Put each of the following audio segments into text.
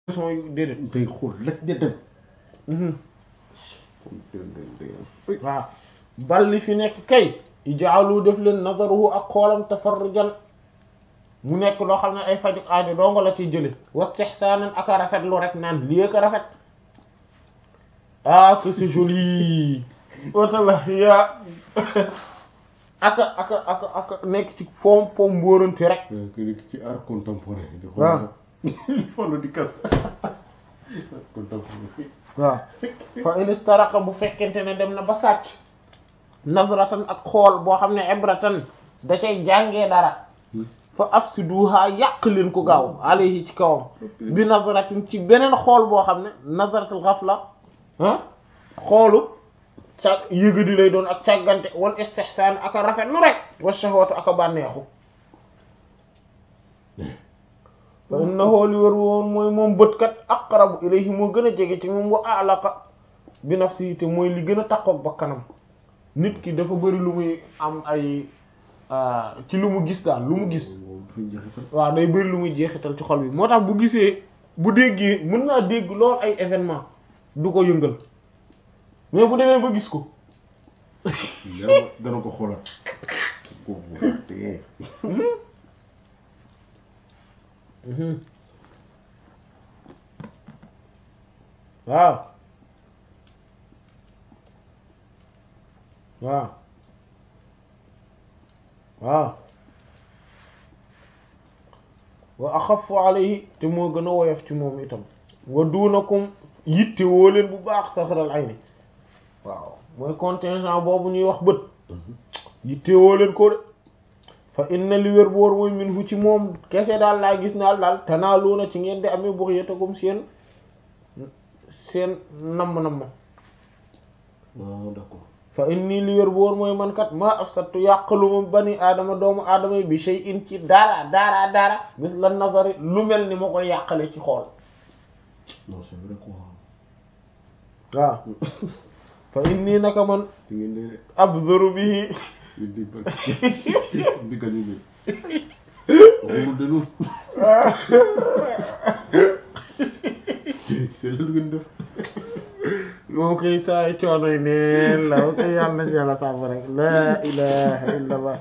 son yu déedéet day xool rek de dem mhm waaw bal li fi nekk kay ijaalu def leen nazaruhu ak xoolam tafarrujan mu nekk loo xam ne ay faju aajo dongo la ciy jële wastihsaanan ak a rafet lu rek naan lii ak a rafet ah que c'est joli wotala yaa aka aka aka aka nekk ci foom foom mbóoranti rek que nekk ci art contemporain di xool waaw. folo di kas art contemporain waaw fa in istaraqa bu fekkente ne dem na ba sàcc nazratan ak xool boo xam ne ibratan da cay jàngee dara fa afsiduha yàq leen ko gaaw alayhi ci kawam bi nazratin ci beneen xool boo xam ne nazratul ghafla ah xoolu ca yëgadi lay doon ak càggante wal istihsaan ak a rafet lu rek wa shahwatu ak a bànneexu fa innahu li wër woon mooy moom bët kat aqrabu ilayhi moo gën a jege ci moom wa alaqa bi nafsihi te mooy li gën a takkook bakkanam nit ki dafa bëri lu muy am ay ah, ci lu mu gis daal lu mu gis moom dafay jeexital waaw day bëri lu muy jeexital ci xol bi moo tax bu gisee bu déggee mën naa dégg lool ay événement du ko yëngal mais bu demee ba gis ko yàlla dana ko xoolaat ko bu tee waaw waaw waaw wa axafu alayhi te moo gën a woyof ci moom itam wa duunakum yitte woo leen bu baax safaral ay ni waaw mooy contingent boobu ñuy wax bët yitte woo leen ko de fa inna li wér boor mooy min fu ci moom kese daal laa gis naal daal tanaaluuna ci ngeen di amee bux yetagum seen seen namm-namm waaw d'accord fa inni li wér boor mooy man kat maa afsattu yàqaluma bani aadama doomu aadama yi bi shay'in ci dara dara dara mis la nazari lu mel ni ma koy yàqale ci xool non c'est vrai quoi waaw fa inni naka man di ngeen di abduru bihi di di ba bi gañu bi waxul de noonu c'est lu ngeen def moom koy saay coonoy neen la moom koy yàlla nañ yàlla sàmm rek la ilaha illa allah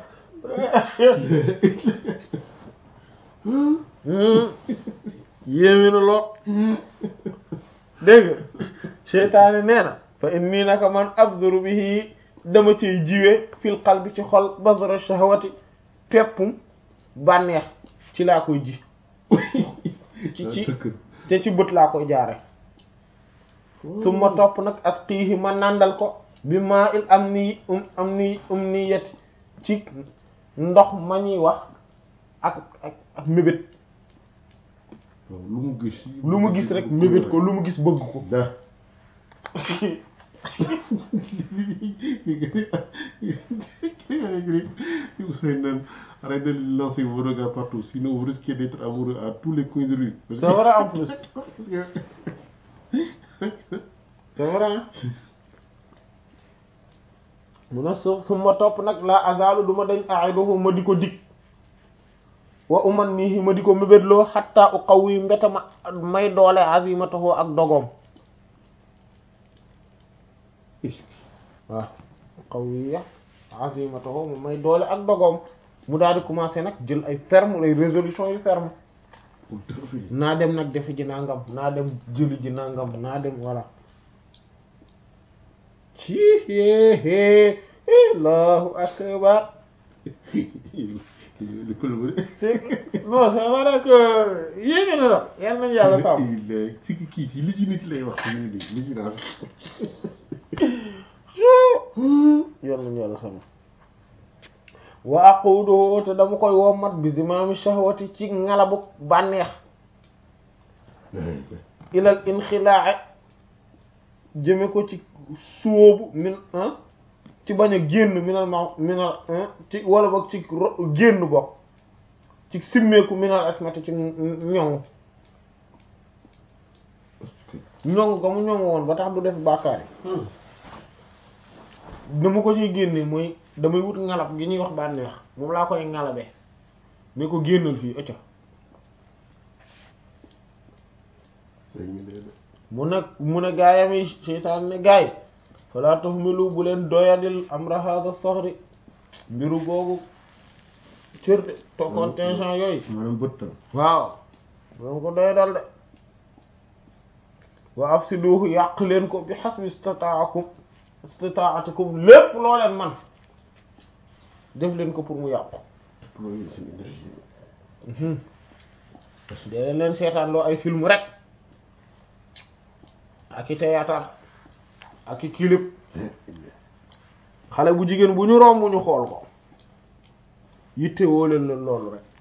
yéemi na lool dégg nga seytaane nee na fa inni naka man abduru bihi dama ciy jiwe fil qalbi ci xol bazra shahwati peppum bànneex ci laa koy ji ci ci tëkk te ci bët laa koy jaare su ma topp nag asqiihi ma nàndal ko bi maa il am nii um am nii um nii yet ci ndox ma ñuy wax ak ak ak mébét waaw lu mu gis lu mu gis rek mébét ko lu mu gis bëgg ko da Ousseyn naan arrêtez de lancer vos regards partout sinon vous risquez d'être amoureux à tous les coins de rue c'est vrai en plus parce que c'est vrai mu ne su su ma topp nag la azalu du ma dañ aiduhu ma di ko dig wa uman nii ma di ko mébétloo xatta u xaw yi mbeta ma may doole azimatahu ak dogoom waaw xaw yi ya azimatahu mu may doole ak dogoom mu daal di commencer nag jël ay ferme ay résolution yu ferme pour dafa fi naa dem nag defe ji nangam naa dem jëli ji nangam naa dem voilà ci hee allahu akbar le pël ba c'est non c'est vrai que yéege na la yal nañu yàlla sàmm il ci kii ci li ci nit lay wax ñu ni li ci naan yal nañu yàlla sàmm wa aqudu te dama koy wommat bi zimaami shahwati ci ngalabu bànneex ilal inxilaa jëme ko ci suóobu min ah ci bañ a génn minal ma minal ci wala boog ci ro- génn bokk ci simmeeku minal asmati ci ñoŋu ñoŋu ga mu ñoŋu woon ba tax du def bàkkaar yi dama ko ciy génne mooy damay wut ngalab gi ñuy wax bànneex moom laa koy ngalabe ne ko génnal fii ëcca dañu dee de. mu ne mu ne gaayam yi seytaan ne gaay falaa tahmilu bu leen doyadil amra hada soxri mbiru googu cër de to contingent yooyu maanaam bëttal. waaw loolu ko doy dal de wa afsiduhu yàq leen ko bi hasbi istataakum istataatikum lépp loo leen man def leen ko pour mu yàqu déployer seen énergie. dee leen seetaan loo ay film rek ak i théâtre ak i clip xale bu jigéen bu ñu romb ñu xool ko yitte woo leen leen loolu rek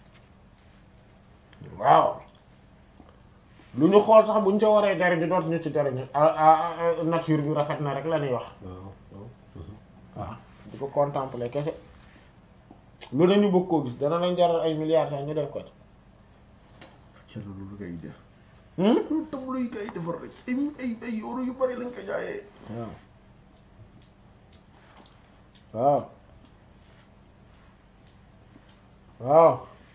waaw lu ñu xool sax bu ñu ca waree jariñu dootu ñu ci jariñu ah ah nature bi rafet na rek la ñuy wax waaw waaw. waaw di ko contempler kese lu ne ñu bëgg koo gis dana lañ jaral ay milliards sax ñu def ko ca loolu kay def. ci loolu tableau yi kay defar rek ay ay ay euro yu bari lañ ko jaayee. waaw waaw waaw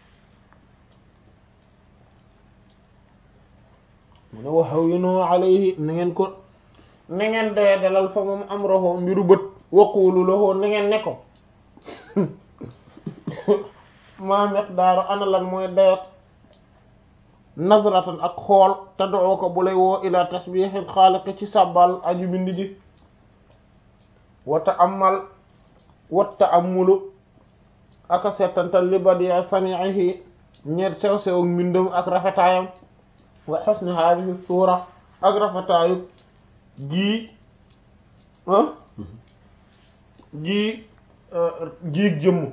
mu ne waxaw yu noo alayhi na ngeen ko na ngeen dee dalal fa moom am roxo mbiru bët waqulu lahu na ngeen ne ko maa miqdaaru ana lan mooy dayot nazratan ak xool te doo ko bu lay woo ila tasbihil xaaliq ci sàbbal aju bind ji wata amal watta amulu aka settantal li badiya sani'ihi ñeet sew sew mbindam ak rafetaayam wa husni hadhihi suura ak rafetaayu gii ah gii giig jëmm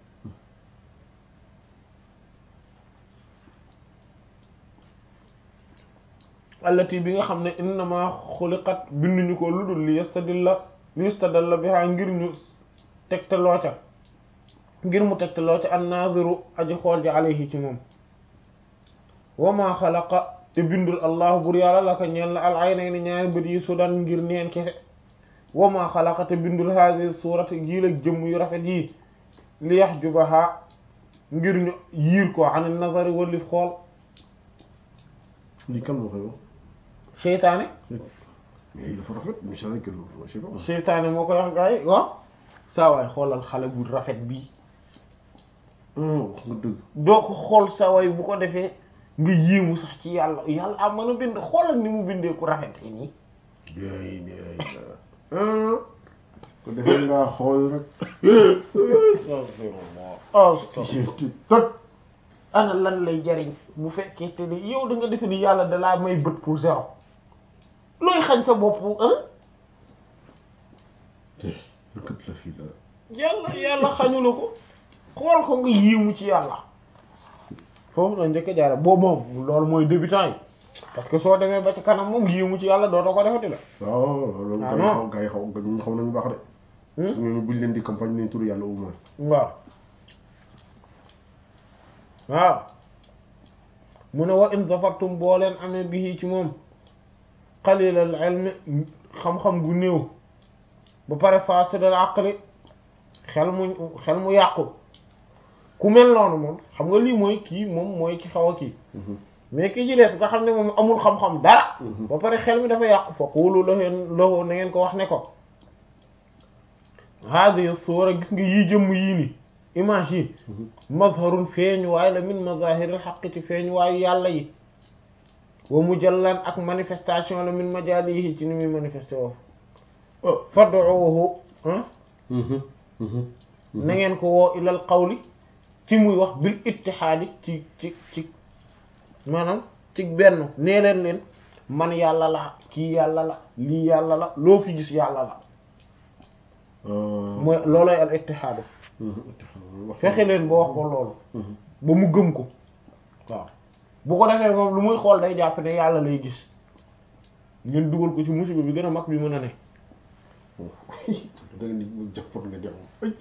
allati bi nga xam ne innama xuliqat binduñu ko lu dul li yastadilla li yastadalla biha ngir ñu tegtaloo ca ngir mu tegtaloo ca an-naziru aji xool ji alayhi ci moom wa ma xalaqa te bindul allahu bur yàlla la ko ñeel la al aynayni ñaari bët yi sudan ngir neen kese wa ma xalaqa te bindul hadhihi suurati gii la jëmm yu rafet yi li yahjubaha ngir ñu yiir ko an nazari walif xool lii kan moo koy wax. seytaane mais il dafa rafet mais c'est vrai que je sais pas. seytaane moo koy wax gars yi waaw saa waay xoolal xale bu rafet bii wax nga dëgg. doo ko xool saa waay bu ko defee nga yéemu sax ci yàlla yàlla am mën a bind xoolal ni mu bindee ku rafet nii yaay yaay ko defee ngaa xool rek. oh tot. ana lan lay jariñ bu fekkee te ni yow da nga defe ni yàlla da laa may bët pour zéro looy xañ sa bopp ah kët la fii la. yàlla yàlla xañu la ko xool ko nga yéemu ci yàlla foofu la njëkk a jaare boobu moom loolu mooy débutant yi parce que soo demee ba ci kanam moom yéemu ci yàlla dootoo ko defati la waaw loolu Ah gars yi non. xaw gars yi xaw ñu xaw nañu baax de. Hmm? su ñu buñ leen di campagne nañ turu yàlla au moins. waaw waaw mu ne wa in zafartum boo leen amee bihi ci moom qalilal ilmi xam-xam gu néew ba pare fasidal aqli xel mu xel mu yàqu ku mel noonu moom xam nga lii mooy kii moom mooy ki xaw a kii mais ki ci des nga xam ne moom amul xam-xam dara ba pare xel mi dafa yàqu fa qulu lahu lahu na ngeen ko wax ne ko hadihi suura gis nga yii jëmm yii ni image yi mazharun feeñuwaay la min mazahiril xaq ci feeñuwaayu yàlla yi wa mujallan ak manifestation la min majalihi ci ni muy manifesté woofu oh. fad'uhu ah na ngeen ko woo ilal qawli ci muy wax bil ittihaadi ci ci ci maanaam ci benn nee leen leen man yàlla la kii yàlla la lii yàlla la loo fi gis yàlla la mooy loolooy al ittihaadu fexe leen ba wax ko loolu ba mu gëm ko waaw bu ko defee moom lu muy xool day jàpp ne yàlla lay gis ngeen dugal ko ci musiba bi gën a mag bi mën a ne da nga ni mu jàppoon nga dem ay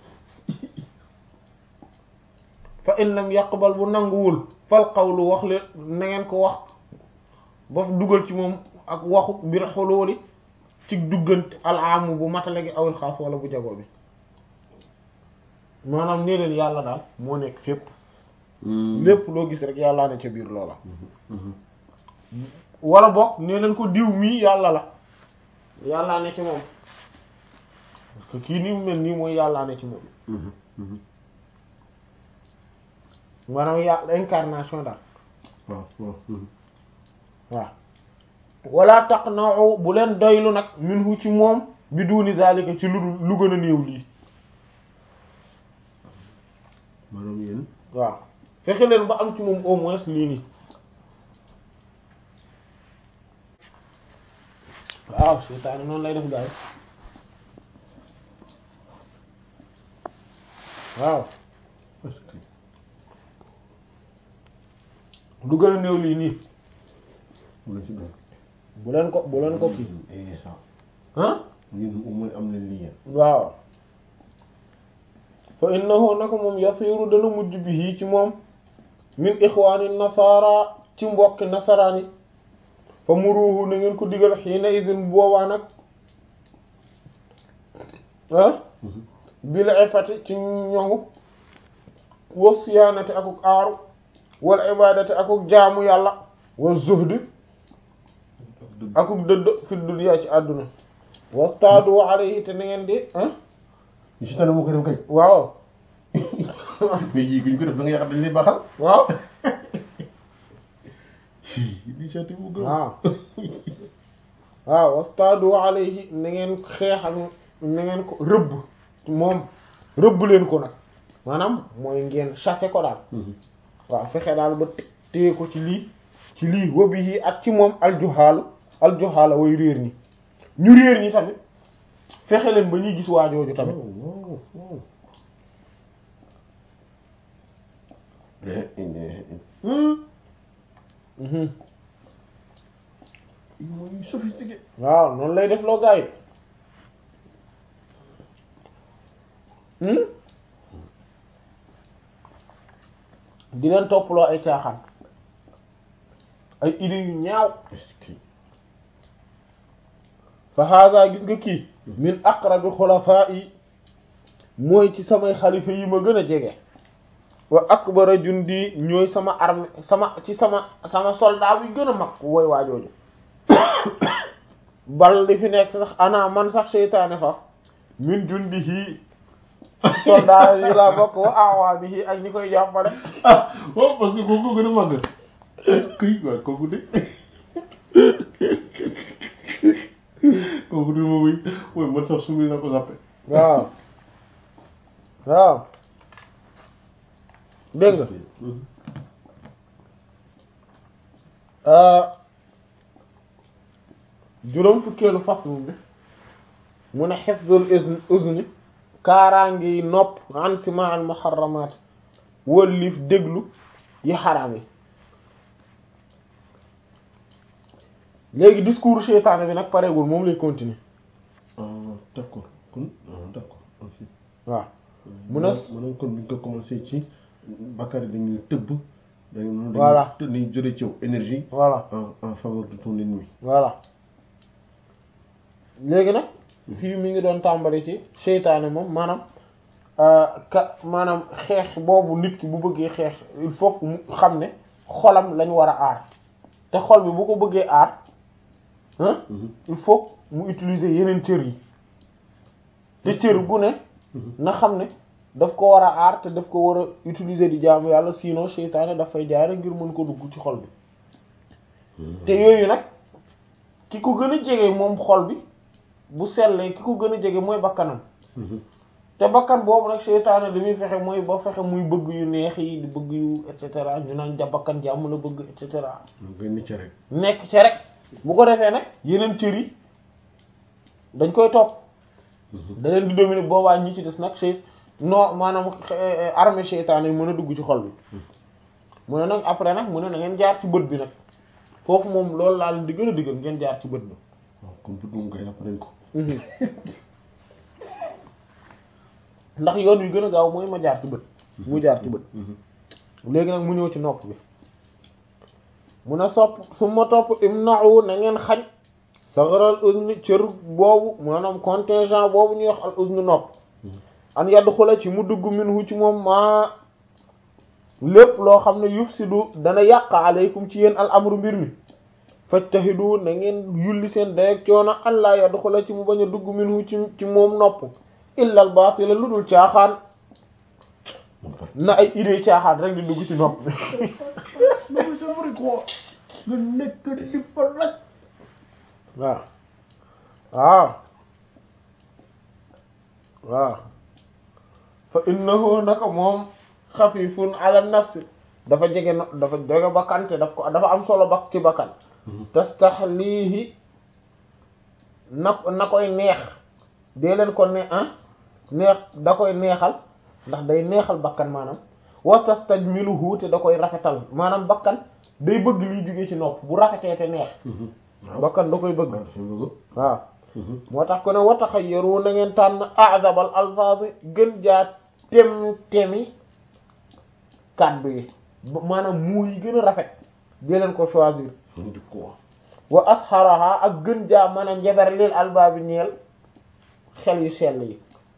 fa in lam yaqbal bu nanguwul fal qawlu wax leen na ngeen ko wax ba dugal ci moom ak waxu bir xolooli ci duggante alaamu bu matale gi awil xaas wala bu jago bi maanaam nee leen yàlla daal moo nekk fépp lépp loo gis rek yàllaa ne ca biir loola wala bokk nee leen ko diw mii yàlla la yàllaa ne ci moom parce que kii nii mu mel nii mooy yàllaa ne ci moom maanaam yàlla incarnation daal waaw waaw waaw wala taqna'u bu leen doylu nag minhu ci moom bi duni zalika ci lu lu gën a néew lii maanaam yéen waaw fexe leen ba am ci moom au moins lii nii waaw seytaane noonu lay def gaay waaw parce que lu gën a néew lii nii mu la ci doon bu leen ko bu leen ko kii eh ça ah ñun au moins am na lien waaw fa innahu naka moom yasiru dana mujj bihi ci moom min ixwaani nasara ci mbokki nasaraan yi fa muruhu na ngeen ko digal xiina idin boobaa nag ah bil ifati ci ñoŋu wa siyaanati akuk aaru wal ibadati akuk jaamu yàlla wa zuhdi akuk dëdd fi dunya ci àdduna wastaadu alayhi te na ngeen di ah ñu si tane moo ko def kay waaw mais yii guñ ko def da nga yaakaar dañ lay baaxal waaw initiative bu gën waaw waaw wastaadu alayhi na ngeen xeex ak na ngeen ko rëbb moom rëbb leen ko nag maanaam mooy ngeen chasser ko daal waaw fexe daal ba té- téye ko ci lii ci lii wobi yi ak ci moom aljuhaalu aljuhaala way réer ñi ñu réer ñi tamit fexe leen ba ñuy gis waajooju tamit waaw waaw Mhm. mooy sophistiqué waaw noonu lay def loo gaa yi hmm di leen topploo ay caaxaan ay idées yu ñaaw est-ce que fa hada gis nga kii min aqrabi xulafaa yi mooy ci samay xalifa yi ma gën a jege wa akbara jundi ñooy sama armée sama ci sama sama soldat bi gën a mag wooy waajooju bal li fi nekk sax ana man sax seytaane fa min jundihi soldat yi laa bokk wa awaanihi ak ñi koy jàppale ah waaw parce que kooku gën a màgg kuy waaw kooku de kooku de moom mooy mooy man sax sumi na ko sàppe waaw waaw dégg nga juróom fukkeelu fasl bi mu ne hifzul izni uzni kaaraangi nopp an sima al muharramat wëllif déglu yi xaraam yi léegi discours seytaane bi nag pareegul moom lay continuer ah d'accord kon ah d'accord ok waaw mu ne maanaam kon buñ ko commencé ci Bakary dañuy tëbb dañu Voilà. dañuy jëlee ci yow énergie voilà en en faveur de ton ennemi voilà léegi nag fii mi ngi doon tàmbali ci seytaane moom maanaam euh, ka maanaam xeex boobu nit ki bu bëggee xeex il faut que mu xam ne xolam lañ war a aar te xol bi bu ko bëggee aar hein il faut que mu utiliser yeneen cër yi te cër gu ne na xam ne daf ko war a aar te daf ko war a utiliser di jaamu yàlla sinon seytaane daf fay jaare ngir mën ko dugg ci xol bi te yooyu nag ki ko gën a jege moom xol bi bu sellee ki ko gën a jege mooy bakkanam te bakkan boobu nag seytaane li muy fexe mooy ba fexe muy bëgg yu neex yi di bëgg yu et cetera ñu naan ja bakkan jàmm la bëgg et cetera nga ni ci rek nekk ci rek bu ko defee nag yeneen cër yi dañ koy topp da leen di dominer boobaa ñi ci des nag sey non maanaam eh, armée seytaane yi mën a dugg ci xol bi mu ne nag après nag mu ne na ngeen jaar ci bët bi nag foofu moom loolu laa leen di gën a diggal ngeen jaar ci bët bi waaw kon bët moom koy après ko ndax yoon wi gën a gaaw mooy ma jaar ci bët mu jaar ci bët léegi nag mu ñëw ci nopp bi mu ne sopp su ma topp imna'u na ngeen xañ saxaral uzni cër boobu maanaam contingent boobu ñuy wax al uzni nopp an yadd xula ci mu dugg minhu ci moom maa lépp loo xam ne yufsidu dana yàq aleykum ci yéen al amru mbir mi fajtahidu na ngeen yulli seen dayak coono allah yadxula ci mu bañ a dugg minhu ci ci moom nopp illa al baatila lu dul caaxaan na ay idée caaxaan rek di dugg ci nopp bi non mais c'est vrai quoi nga nekk di fa rek waaw waaw waaw fa innahu naka moom xafifun ala nafsi dafa jege no dafa jege bakkan te daf ko dafa am solo bak ci bakkan tastaxlihi na na koy neex dee leen ko ne ah neex da koy neexal ndax day neexal bakkan maanaam wa tastajmiluhu te da koy rafetal maanaam bakkan day bëgg liy jóge ci nopp bu rafetee te neex bakkan da koy bëgg waaw moo tax ko ne wa taxayyaru na ngeen tànn azabal alfaaz gën jaa tem temi kàddu yi maanaam muu yi gën a rafet dee leen ko choisir di ko wa asharaha ak gën jaa mën a njeber lil albaabi ñeel xel yu sell yi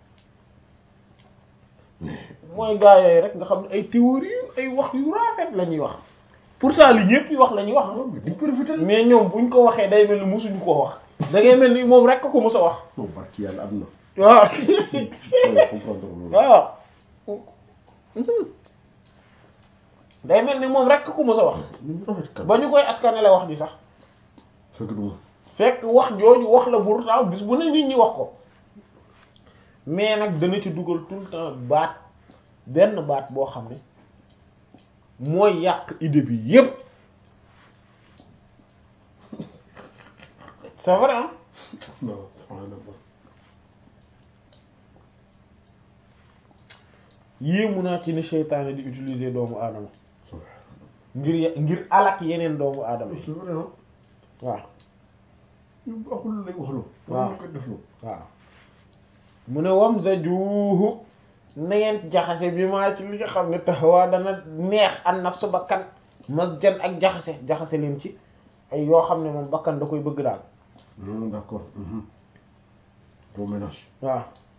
mooy gaa yooyu rek nga xam ne ay théorie ay wax yu rafet la ñuy wax pourtant li ñëpp yi wax la ñuy wax dañ ko rafetal mais ñoom buñ ko waxee day mel ni musuñu koo wax da ngay mel ni moom rek ko mës a wax non barki yàlla am na waaw Ouais, comprendre loolu waaw day mel ni moom rek ko mës a wax ñu rafet kan ba ñu koy askanale wax ji sax fekk du ma fekk wax jooju wax la pourtant bis bu ne nit ñi wax ko mais nag dana ci dugal tout le temps baat benn baat boo xam ne mooy yàq idée bi yépp c'est vrai hein non subhanallah yéemu naa ci ni seytaane di utiliser doomu aadama ngir ya- ngir alak yeneen doomu aadama yi c'est vrai non waaw ñu waxul lay waxloo waaw. ñu ko defloo waaw mu ne wam sa juuhu na ngeen jaxase bi maa ci li nga xam ne taxawaa dana neex an nafsu bakkan masjan ak jaxase jaxase leen ci ay yoo xam ne moom bakkan da koy bëgg daal non d'accord bon ménage waaw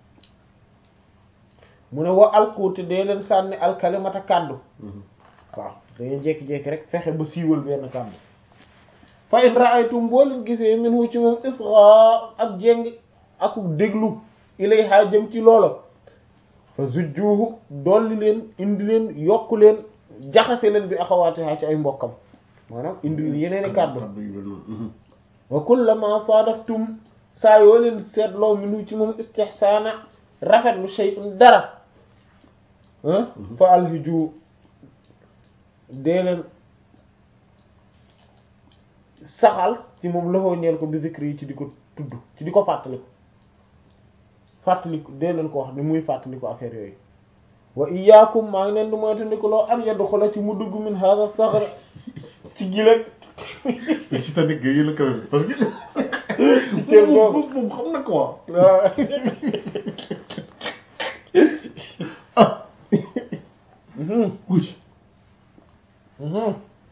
mu ne wa alkuuti dee leen sànni alkalimata kàddu waaw da ngeen jékki-jékki rek fexe ba siiwal benn kàddu fa in ra'aytum boo leen gisee minhu ci moom isra ak jéng ak déglu ilayha jëm ci loola fa zujjuhu dolli leen indi leen yokku leen jaxase leen bi axawaatiha ci ay mbokkam maanaam indi leen yeneeni kàddu kàddu yu mel noonu wa kullama saadaftum saa yoo leen seetloo minhu ci moom istihsaana rafetlu shay'un dara ah fa alhiju dee leen saxal ci moom loxoo ñeel ko bi zikri yi ci di ko tudd ci di ko fàttali ko fàttali ko dee leen ko wax ni muy fàttali ko affaire yooyu wa iyaakum maa ngi leen di moytandiku loo an yadxula ci mu dugg min hadha saxr ci gileeg mais si tamit gars yi la quand même parce que Cër boobu. moom moom xam na quoi waaw ah Mhm. oui Mhm.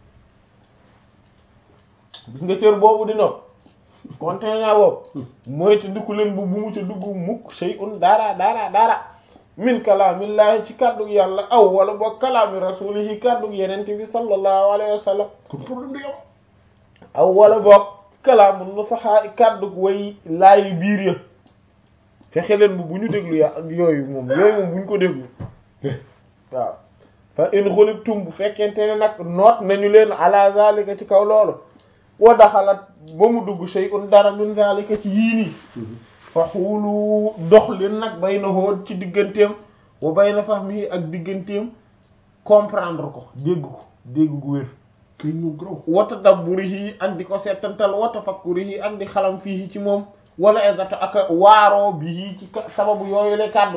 gis nga cër boobu di nopp contenant boobu mooy te ndiku leen bu bu mu ca dugg mukk shay'un dara dara dara min kalaamillaahi ci kàddug yàlla aw wala boog kalaami rasuulihi kàddug yenente bi sallallahu alayhi wa sallam kon problème day am aw wala boog kalaamu nusaxaa kàddug way laayi biir ya fexe leen bu bu ñu déglu ya yooyu moom yooyu moom bu ñu ko déglu waaw fa in xulibtum bu fekkente ne nag noot nañu leen ala zalika ci kaw loolu wa daxalat ba mu dugg shay'un dara min zalika ci yii nii fa xuulu dox leen nag bay na xool ci digganteem wa bay na fahmi ak digganteem comprendre ko dégg ko dégg gu wér kay ñu graw wa tadabburihi ak di ko seetantal wa tafakkurihi ak di xalam fii ci moom wala exato ak waaroo bi ci ka- sababu yooyu le kàddu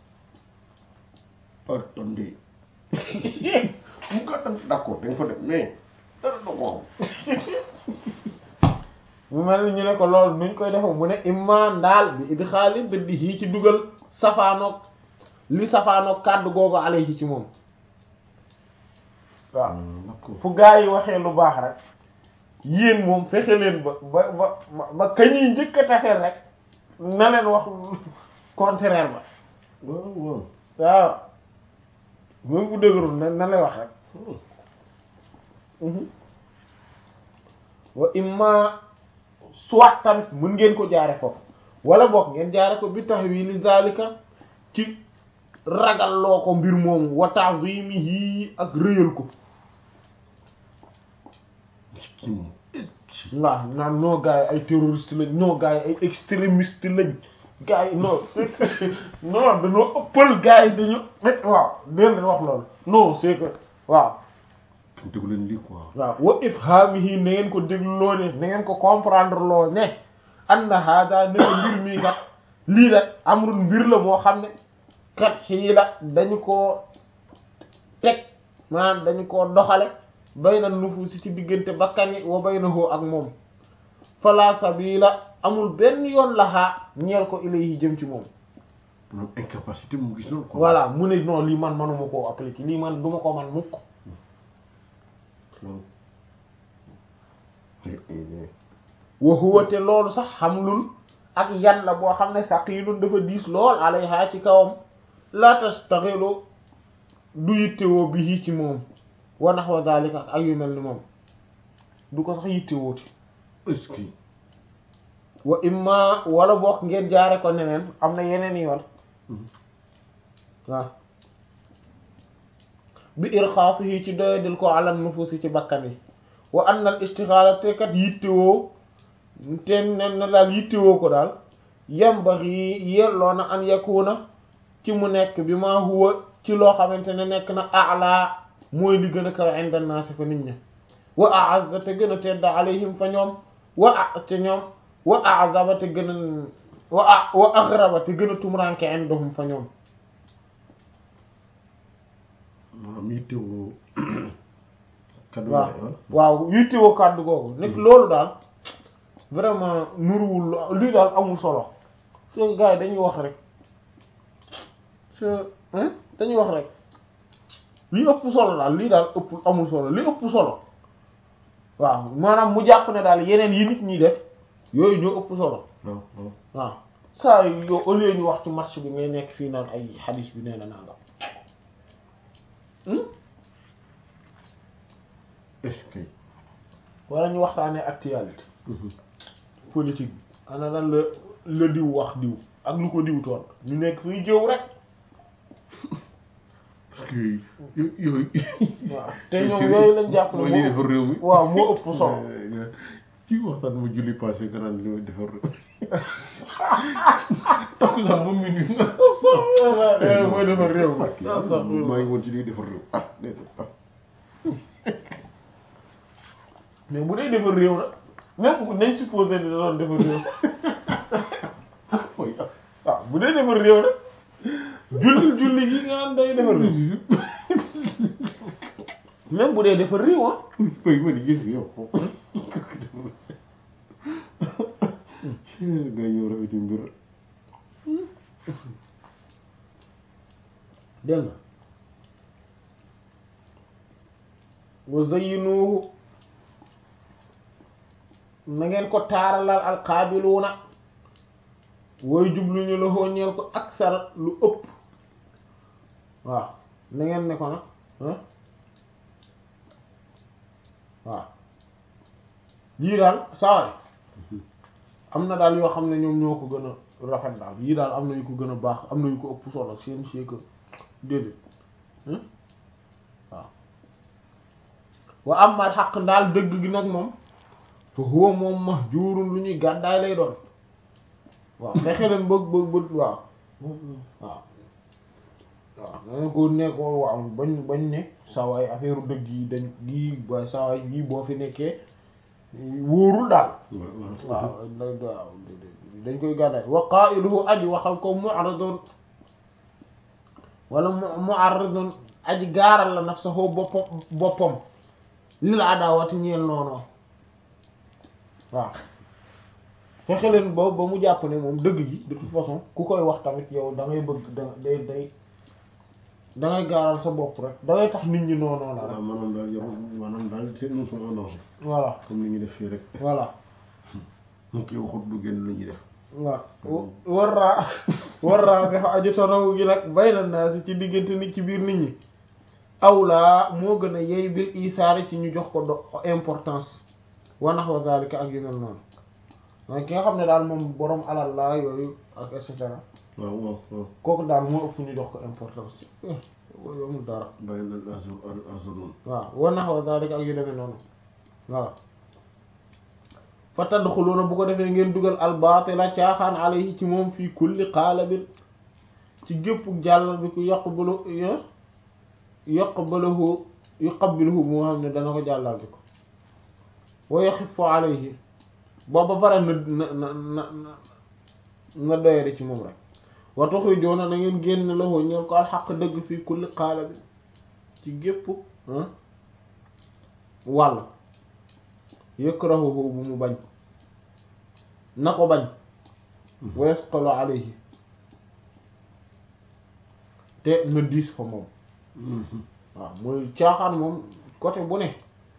attendez mu ko def d'accord dañ fa def mais dara do ko mu mel ni ñu ne ko loolu nuñ koy defe mu ne imma daal bi idxaali dëddi ci dugal safaanoog li safaanoog kàddu googu alayhi ci moom waaw xam d'accord fu gaa yi waxee lu baax rek yéen moom fexe leen ba ba ba ba ba kañuy njëkk a taseel rek na leen wax contraire ba waaw waaw waaw même bu dëgërul na na lay wax rek wa imma soit tamit mën ngeen ko jaare foofu wala boog ngeen jaare ko bi tahwili zalika ci ragal loo ko mbir moomu wa ta'zimihi ak rëyal ko kii moom waaw naan non gars yi ay terroriste lañ non gars yi ay extrémiste lañ gars yi non c'est que non dañoo ëppal gars yi dañu waaw dén wax loolu non c'est que waaw déglu leen lii quoi waaw wa ifhamihi na ngeen ko dégluloo ne na ngeen ko comprendre loo ne anna hada ne mbir mii kat lii la amrun mbir la moo xam ne kat xii la dañu koo teg maanaam dañu koo doxale bayna nufusi ci diggante bakkan yi wa baynahu ak moom fala sabila amul benn yoon laxaa ñeel ko ilayhi jëm ci moom maanaam incapacité mu gis loolu quoi voilà mu ne non lii man manuma koo appliquer lii man duma ko man mukk waaw wa huwa te loolu sax xamlul ak yan la boo xam ne saqilun dafa diis lool alayha ci kawam la tastaxilu du yittewoo bi ci moom wa nahwa zalika ak yu mel ni moom du ko sax yittewooti est-ce que wa imma wala bokk ngeen jaare ko neneen am na yeneen yoon waaw bi irxaasihi ci doyadil ko ala nufusi ci bakkan yi wa anna al istixaala te kat yittewoo te ne na daal yittewoo ko daal yambaxi yelloo na an yakuna ci mu nekk bi ma huwa ci loo xamante ne nekk na ala mooy li gën a kaw inda naasi fa nit ña wa a'azza te gën a tedda alayhim fa ñoom wa a te ñoom wa a'zaba te gën a wa a wa aghraba te gën a tumranke indahum fa ñoom maanaam yittewoo kaddu waaw yaay, ah. waaw yittewoo kàddu googu nekk loolu daal vraiment nuruwul lii daal amul solo so gars yi dañuy wax rek so hein dañuy wax rek li ëpp solo daal lii daal ëpp amul solo li ëpp solo waaw maanaam mu jàpp ne daal yeneen yi nit ñi def yooyu ñoo ëpp solo waaw waaw waaw saa yu yow au lieu ñu wax ci match bi ngay nekk fii naan ay xadiis bi nee na nangam hmm est-ce que wala ñu waxtaanee actualité politique bi ana lan la la diw wax diw ak lu ko diw toon ñu nekk fii jëw rek parce que yo- yooyu waaw te ñoom yooyu lañ jàpp ne mooy li defar réew mi waaw moo ëpp solo ci waxtaan ma julli passé nga naan li defar réew takku sax ba minuit yooyu mooy defar réew mi maa ngi woon ci liy defar réew ah déedéet ah mais bu dee defar réew nag même bu nañ supposé ne da doon defar réew sax mooy ah waaw bu dee defar réew nag julli julli gi nga naan day defar réew même bu dee defar réew ah mooy ma di gis bi yow nga ñëw rafeti mbir dégg nga wa zayyinuhu na ngeen ko taaralal alqaabiluuna wooy jublu ñu la xoo ñeel ko aksar lu ëpp waaw na ngeen ne ko nag ah waaw yii daal saway am na daal yoo xam ne ñoom ñoo ko gën a rafet daal yii daal am na yu ko gën a baax am na yu ko ëpp solo seen c'est que déedéet hein waaw wa amal xaq daal dëgg gi nag moom fa huwa moom mahjurun lu ñuy gàddaay lay doon waaw fexe leen bëgg bëgg bëgg waaw waaw waaw danga ko nekkoo waaw bañ bañ ne sawaay affaire dëgg yi dañ lii waaye sawaay lii boo fi nekkee wóorul daal waaw waaw dañ koy gàddaay wa qaa'iluhu aji waxal ko mu'radun wala mu mu'arridun aji gaaral la nafsahu boppam boppam lil adawati ñeel noonu waaw fexe leen ba ba mu jàpp ne moom dëgg gi de toute façon ku koy wax tamit yow da ngay bëgg da day day da ngay gaaral sa bopp rek da ngay tax nit ñi noonu la rek waaw maanaam daal yow maanaam daal c'est nous sommes en danger voilà comme ni ñu def fii rek voilà mu kii waxut du génn lu ñuy def waaw warraa warraa dafa aju tanawu gi nag bayna naasi ci diggante nit ci biir nit ñi awlaa moo gën a yey bil isaari ci ñu jox ko do importance wa nahwa zalika ak yu mel noonu mooy ki nga xam ne daal moom borom alal la yooyu ak et cetera waaw waaw waaw kooku daal moo ëpp ñu jox ko importance eh yooyu amul dara bàyyi leen argent argent noonu waaw wa nahwa zalika ak yu demee noonu voilà fa tadxuluuna bu ko defee ngeen dugal albaatila caaxaan alayhi ci moom fii kulli qaalabin ci gépp jàllal bi ku yaqbalu yaqbaluhu yuqabbiluhu moo xam ne dana ko jàllal bi ko wa yaxifu alayhi booba pare na na na na na doyade ci moom rek wa tuxrijuuna na ngeen génn lahu ñeen ko alxaq dëgg fii kulli qaalabin ci gépp wàll yakrahuhu bu mu bañ na ko bañ wa yasqalu alayhi te na diis fa moom waaw mooy caaxaan moom côté bu ne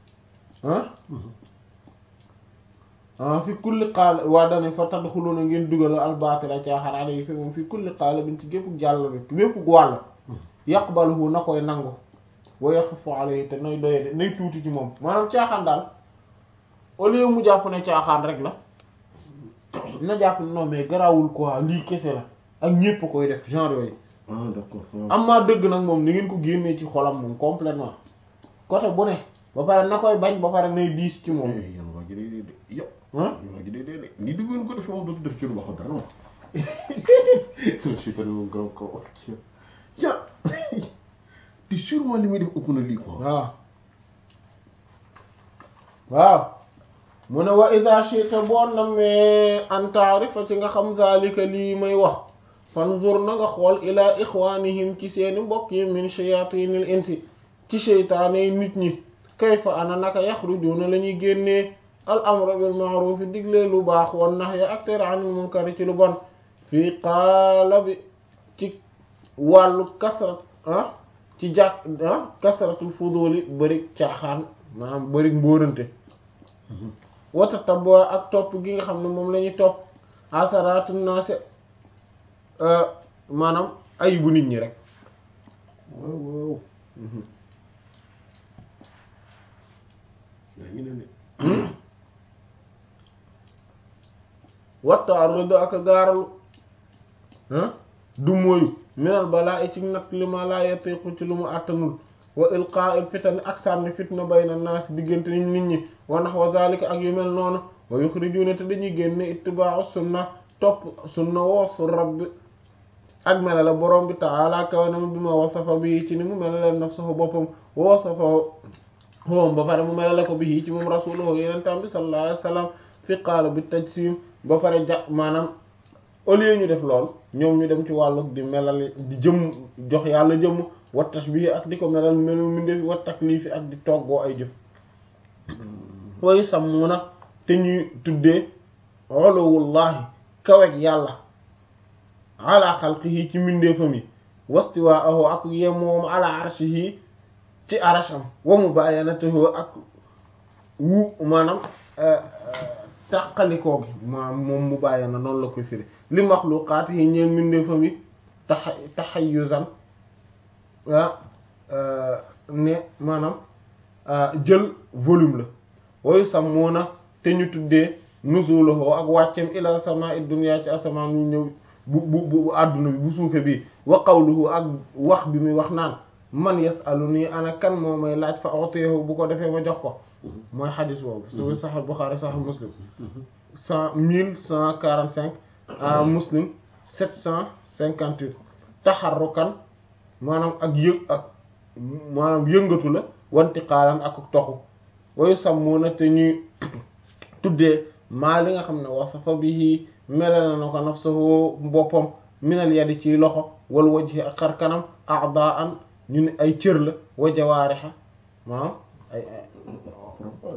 ah fi kulli xaala waa dane fa tadxuluna ngeen dugal albaatila caaxaan alayhi fi moom fi kulli xaala bin ci gépp jàll bi bépp wàll yaqbaluhu na koy nangu wa yaxifu alayhi te nay doye de nay tuuti ci moom maanaam caaxaan daal au lieu mu jàpp ne caaxaan rek la na jàpp ne non mais garawul quoi lii kese la ak ñépp koy def genre yooyu ah d'accord waaw am maa dëgg nag moom ni ngeen ko génnee ci xolam moom complètement côté bu ne ba pare na koy bañ ba pare nay diis ci moom Eh, yéen waa ji day dee de yow ah waa ji day dee de ni du ngeen ko defee moom dootu def ci lu baax dara moom sama seytaane moom gaaw kaw wax ya te sûrement li muy def ëpp na lii quoi waaw waaw mu ne wa ida shi'ta boo namee an taarifa ci nga xam zalika lii may wax fanzur na nga xool ila ixwanihim ci seeni mbokk yi min shayatinil insi ci seytaane yi nit ñi kayfa ana naka yaxrujuna la ñuy génnee al amra bil ma'ruf digle lu baax wan nahya ak tere anil munkar ci lu bon fii qaala bi ci wàllu kasrat ah ci jàkk ah kasratul fuduli bëri caaxaan maanaam bëri mbóorante wata tabwa ak topp gi nga xam ne moom la ñuy topp asaratu naase maanaam ayibu nit ñi rek waaw waaw yaa ngi ne ne watta arrudu ak gaaralu ah du mooyu minal balaa i ci nag li ma laa yatiqu ci lu mu àttanul wa ilqaa il fitani ak sànni fitna bayna naas diggante nit nit ñi wa nahwa zalika ak yu mel noonu wa yuxrijuna te dañuy génne ittiba'u sunna topp sunna woosu rabbi ak melale borom bi ta'ala kawanam bi ma wasafa bi ci ni mu melale nafsuhu boppam wa wasafa moom ba pare mu melale ko bi ci moom rasuluhu yenentam bi sallallahu alayhi wasallam fi qaala bi tajsim ba pare ja maanaam au lieu ñu def lool ñoom ñu dem ci wàllu di melal di jëm jox yàlla jëmm wa tashbih ak di ko melal melu mindeefi wa taklifi ak di toggoo ay jëf wayu sàmmuna te ñuy tuddee uluwullahi kawek yàlla ala xalqihi ci mindeefam yi wastiwaahu ak yemoom ala arshihi ci arasham wa mubayanatuhu ak wu maanaam tàqalikoo gi ma moom mu bàyyi na noonu la koy firi li maxluqaat yi ñeen mbindeefam yi taxa taxayuzan ah ne maanaam jël volume la woyu sammuuna te ñu tuddee nuzulahu ak wàccem ila samaa'i dunya ci asamaan ñu ñëw bu bu bu àdduna bi bu suufe bi wa qawluhu ak wax bi muy wax naan man yasaluni ana kan moo may laaj fa utihu bu ko defee ma jox ko mooy xadis boobu su Sahih Bukhari Sahih Muslim cent mille cent quarante cinq à Muslim sept cent cinquante huit taxarrukan maanaam ak yëg ak maanaam yëngatu la wanti xaalan ak toxu wayu sàmmuna te ñuy tuddee maa li nga xam ne wasafa bihi melal na ko nafsuhu boppam minal yadi ci loxo wal wajhi ak xar kanam a'daan ñu ne ay cër la wa jawaariha maanaam ay